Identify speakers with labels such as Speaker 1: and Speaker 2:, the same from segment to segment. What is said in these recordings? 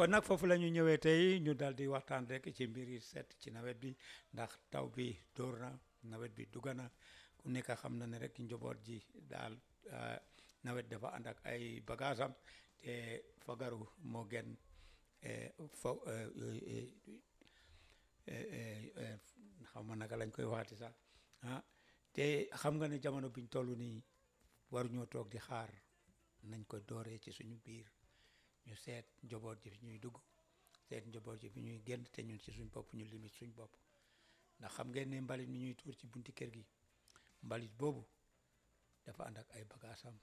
Speaker 1: kon nag foofu la ñu ñëwee tey ñu dal di waxtaan rek ci mbir yi set ci nawet bi ndax taw bi dóor na nawet bi dugg na ku nekk xam na ne rek njaboot ji daal nawet dafa ànd ak ay bagaasam te fagaru moo gën fo xaw ma naka lañ koy waxati sax ah te xam nga ne jamono biñ toll nii waruñoo toog di xaar nañ ko dooree ci suñu biir ñu seet njaboot ji fi ñuy dugg seet njaboot ji fi ñuy génn te ñun ci suñ bopp ñu limite suñ bopp ndax xam ngeen ne mbalit mi ñuy tuur ci bunti kër gi mbalit boobu dafa ànd ak ay bagaasam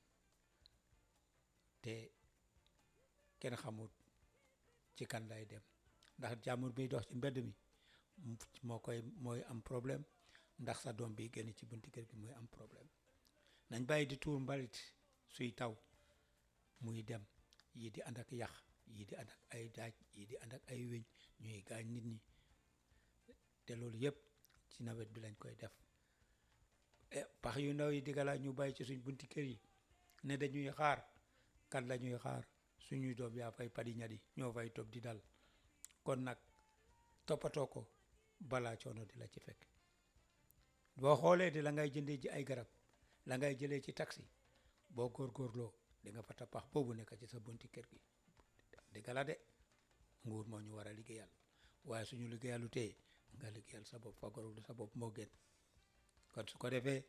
Speaker 1: te kenn xamut ci kan lay dem ndax jàmbur biy dox ci mbedd mi moo koy mooy am problème ndax sa doom bi génn ci bunti kër gi mooy am problème nañ bàyyi di tuur mbalit suy taw muy dem yii di ànd ak yax yii di ànd ak ay daaj yii di ànd ak ay weñ ñuy gaañ nit ñi te loolu yëpp ci nawet bi lañ koy def pax yu ndaw yi digala ñu bàyyi ci suñ bunti kër yi ne dañuy xaar kan la ñuy xaar suñuy doom yaa fay padi ñadi ñoo fay topp di dal kon nag toppatoo ko balaa coono di la ci fekk boo xoolee di la ngay jëndee ji ay garab la ngay jëlee ci taxi boo góorgóorloo di nga fa tapax boobu nekk ci sa bunti kër gi dëgg la de nguur moo ñu war a liggéeyal waaye suñu liggéeyalu tey nga liggéeyal sa bopp fagarul sa bopp moo gën kon su ko defee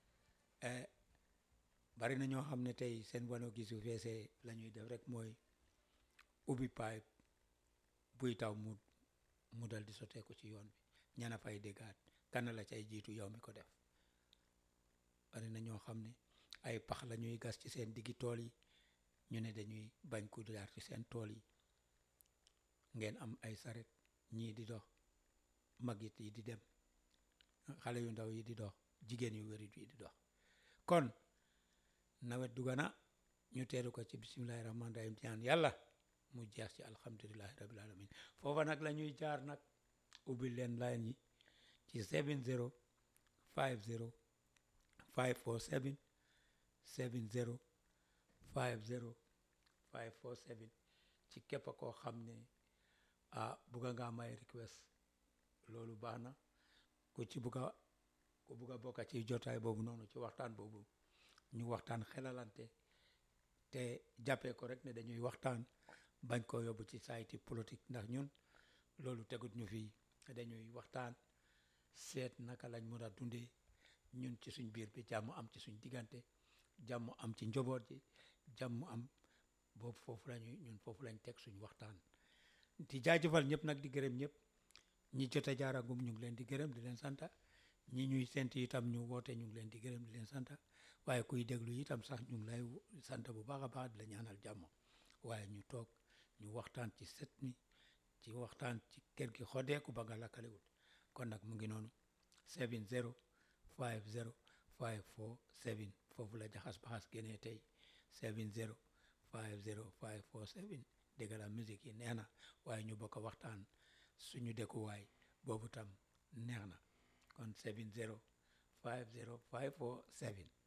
Speaker 1: bari na ñoo xam ne tey seen wano gi su feesee la ñuy def rek mooy ubbi pipe buy taw mu mu dal di sotteeku ci yoon bi ñana fay déggaat kan la cay jiitu yow mi ko def bari na ñoo xam ne ay pax la ñuy gas ci seen diggi tool yi ñu ne dañuy bañ ku jaar ci seen tool yi ngeen am ay saret ñii di dox magit yi di dem xale yu ndaw yi di dox jigéen yu wérit yi di dox kon nawet dugg na ñu teeru ko ci bisimilahi rahmaani rahim ñaan yàlla mu jeex ci alhamdulilahi rabil alamin foofa nag la ñuy jaar nag ubbi leen line yi ci 70 50 547 70 50 547 ci képp koo xam ne ah bugga nga may request loolu baax na ku ci bugga ku bugga bokka ci jotaay boobu noonu ci waxtaan boobu ñu waxtaan xelalante te jàppee ko rek ne dañuy waxtaan bañ koo yóbbu ci sayti politique ndax ñun loolu tegut ñu fii dañuy waxtaan seet naka lañ mën a dundee ñun ci suñ biir bi jàmm am ci suñ diggante jàmm am ci njaboot ji jàmm am boobu foofu lañuy ñun foofu lañ teg suñ waxtaan di jaajëfal ñëpp nag di gërëm ñëpp ñi jot a jaaragum ñu ngi leen di gërëm di leen santa ñi ñuy sent itam ñu woote ñu ngi leen di gërëm di leen santa waaye kuy déglu itam sax ñu ngi lay sant bu baax a baax di la ñaanal jàmm waaye ñu toog ñu waxtaan ci set mi ci waxtaan ci kër gi xodeeku ba nga lakkalewul kon nag mu ngi noonu 70 50 547 foofu la jaxas baxas génnee tey 70 50 547 dégg la musique yi neex na waaye ñu bokk waxtaan suñu dëkkuwaay boobu tam neex na kon 70 50 547